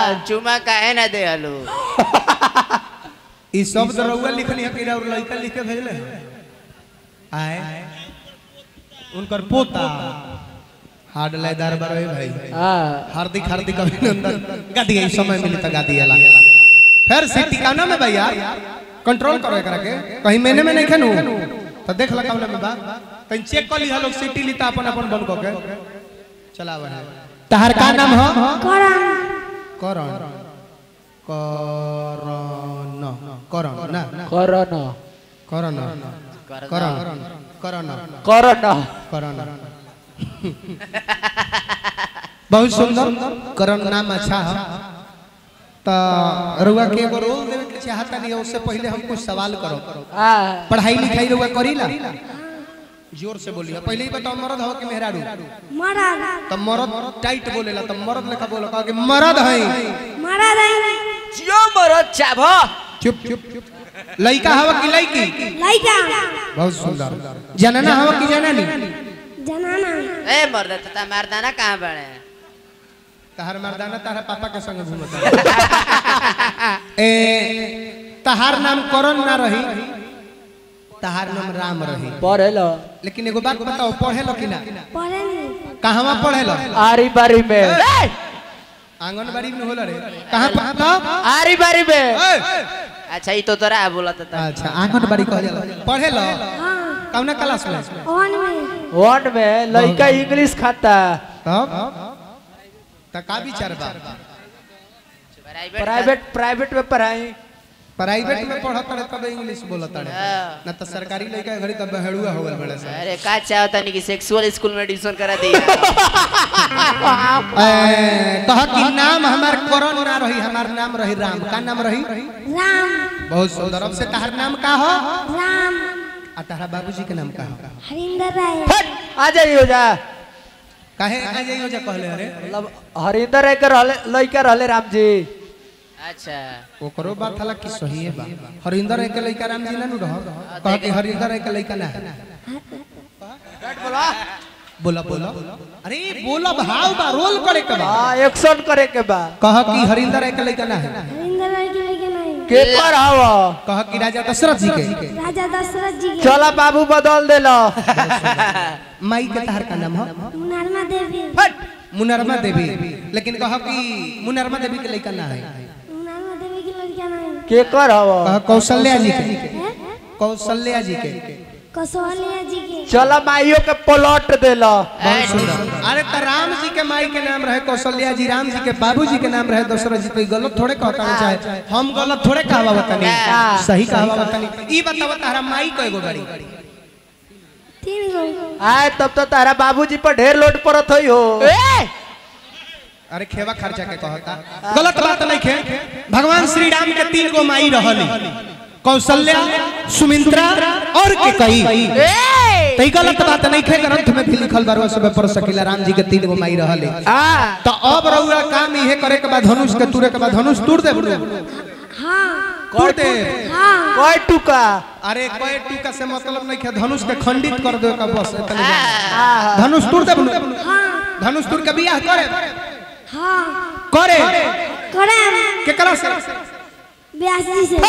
चुमा काहे ना दे हलो ई शब्द रउआ लिखनी है कि और लड़का लिख के भेजले है? आए उनकर पोता हार्ड लेदार बरवे भाई हाँ हार्दिक हार्दिक अभिनंदन गा दिया इस समय मिली तो गा दिया फिर सीटी काना में भैया कंट्रोल करो एकरा के कहीं मैंने में नहीं खेनू तो देख ला कावना में बा कहीं चेक कर लिया लोग सीटी ली तो अपन अपन बंद कर के चलावा है तहर का नाम हो करण करण करण करण ना करण करण करण करण करण करण बहुत सुंदर करण नाम अच्छा है तो रुआ के एगो रोल देवे के चाहता नहीं है उससे पहले हम कुछ सवाल करो हाँ पढ़ाई लिखाई रुआ करी ला जोर से बोलिए पहले ही बताओ मर्द हो कि मेहरारू मरद तो मर्द टाइट बोलेला तो मर्द लेखा बोला कहा कि मर्द है मरद है जियो मरद चाभ चुप चुप लड़का हवा कि लड़की लइका बहुत सुंदर जनना हवा कि जननी जनाना ए मर्द तता मर्दाना कहाँ बड़े तहार मर्दाना तारा पापा के संग घूमता ए तहार नाम करण ना रही तहार नाम राम रही पढ़े लो लेकिन एगो बात बताओ पढ़े लो कि ना पढ़े नहीं कहवा पढ़े लो आरी बारी में आंगनबाड़ी में होला रे कहां पढ़ता आरी बारी में अच्छा ई तो तोरा बोला तता अच्छा आंगनबाड़ी कह जाला पढ़े लो हाँ कौना क्लास में वन में वन में लड़का इंग्लिश खाता तब त का विचार बा प्राइवेट प्राइवेट प्राइवेट में पढ़ाई प्राइवेट में पढ़त रहे तब इंग्लिश बोलत रहे हाँ। ना तो सरकारी लड़का के घड़ी तब बहेड़ुआ हो गल बड़े से अरे का चाहता नहीं कि सेक्सुअल स्कूल में एडमिशन करा दिया ए, कहा कि नाम हमार करण ना रही हमार नाम रही राम का नाम रही राम बहुत सुंदर अब से तहार नाम का हो राम आ तारा बाबूजी के नाम का हो हरिंदर राय हट, आ जाइयो जा काहे आ जाइयो जे कहले अरे मतलब हरिंदर एक रहले लड़का रहले राम जी अच्छा ओकरो बात हला कि सही है बा हरिंदर एक लइका राम जी ना नु रह कहा कि हरिंदर एक लइका ना बोला बोला अरे बोला भाव बा रोल करे के बा हाँ एक्शन करे के बा कहा कि हरिंदर एक लइका ना है हरिंदर राय के लेके नहीं के पर हवा कहा कि राजा दशरथ जी के राजा दशरथ जी के चला बाबू बदल देलो माई के तहार का नाम हो मुनरमा देवी मुनरमा देवी लेकिन कहा कि मुनरमा देवी के लइका ना है मुनरमा देवी की लड़कियां नहीं के कर हवा कहा कौशल्या जी के है कौशल्या जी के कसौलिया जी के चला माइयो के पलट देलो बहुत सुंदर अरे तो राम जी के माई के नाम रहे कौशल्या जी राम जी के बाबूजी के नाम रहे दशरथ जी तो ई गलत थोड़े कहता नहीं चाहे हम गलत थोड़े कहवा बतानी सही कहवा बतानी ई बतावा तारा माई को एगो बड़ी तीन गो आए तब तो तारा बाबूजी पर ढेर लोड पड़त होई हो अरे खेवा खर्चा के कहता गलत बात नहीं खे भगवान श्री राम के तीन गो माई रहली कौशल्या सुमित्रा और के कई तो ई गलत बात नहीं खे ग्रंथ में भी लिखल बारवा सब पढ़ सकीला राम जी के तीन गो माई रहले हाँ तो अब रउआ काम इहे करे के बाद धनुष के तुरे के बाद धनुष तुर दे हाँ तुर दे हाँ कोई टुका अरे कोई टूका से मतलब नहीं है धनुष के खंडित कर दो का बस इतने जान। हाँ धनुष तुर दे हाँ धनुष तुर के बियाह करे हाँ करे करे केकरा से व्यास जी से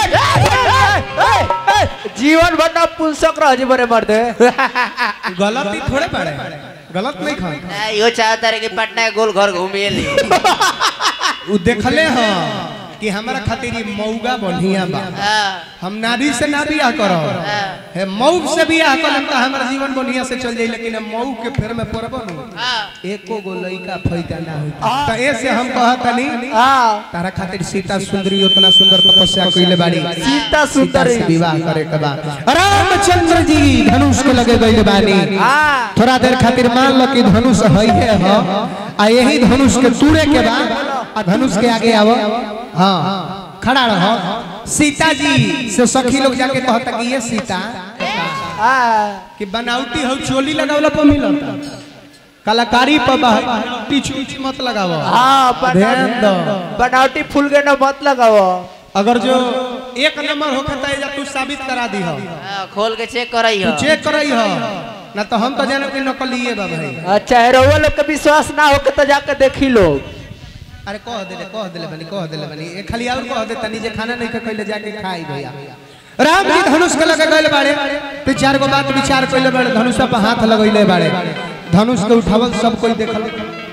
जीवन भर ना पुंसक रह जी बरे मर्दे गलत ही थोड़े पड़े गलत नहीं खा ए, यो चाहता रहे कि पटना के गोल घर घूमिए ली उ देखले हां कि हमारा खातिर ई मौगा बढ़िया बा हाँ, हम नारी से ना बियाह करो है मऊ से बियाह करम त हमारा जीवन बढ़िया से चल जाई लेकिन हम मऊ के फेर में पड़बो नु हाँ। एको गो लइका फैदा ना होई त ऐसे हम कहतनी हाँ तारा खातिर सीता सुंदरी उतना सुंदर तपस्या कइले बाड़ी सीता सुंदरी से विवाह करे के बा रामचंद्र जी धनुष के लगे गइले बानी हाँ थोड़ा देर खातिर मान लो कि धनुष है है ह आ यही धनुष के तूड़े के बा आ धनुष के आगे आवो हाँ खड़ा रहो सीता जी से सखी लोग जाके कहता कि ये सीता हाँ कि बनावटी हो चोली लगावला पर मिलता कलाकारी पर बनावटी चूची मत लगावो हाँ ध्यान दो बनावटी फूल के न मत लगाओ अगर जो एक नंबर होता है या तू साबित करा दी हो हाँ, खोल के चेक करई तू हो चेक करई हो ना तो हम तो जानो कि नकली है बा भाई अच्छा रउआ लोग के विश्वास ना हो के तो जाके देखी लोग अरे कह देले कह देले बनी कह देले बनी ए खाली और कह दे तनी जे खाना नहीं खइले जाके खाई भैया राम जी धनुष के लगे गइल बाड़े तो चार गो बात विचार कइले बाड़े धनुष पे हाथ लगइले बाड़े धनुष के उठावल सब कोई देखल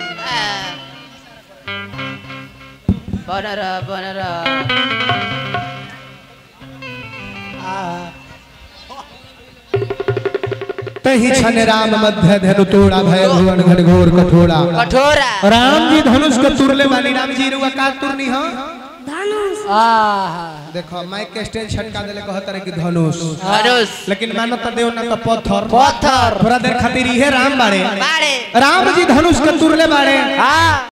बन रह बन रह तही छन राम मध्य धनु तोड़ा भय भुवन घन घोर कठोरा कठोरा राम जी धनुष के तुरले वाली राम जी रुआ का तुरनी हो धनुष देखो माइक के स्टेज छटका देले कहत रहे कि धनुष धनुष लेकिन मानो तो देव ना तो पत्थर पत्थर थोड़ा देर खातिर इहे राम बाड़े बाड़े राम जी धनुष के तुरले बाड़े हाँ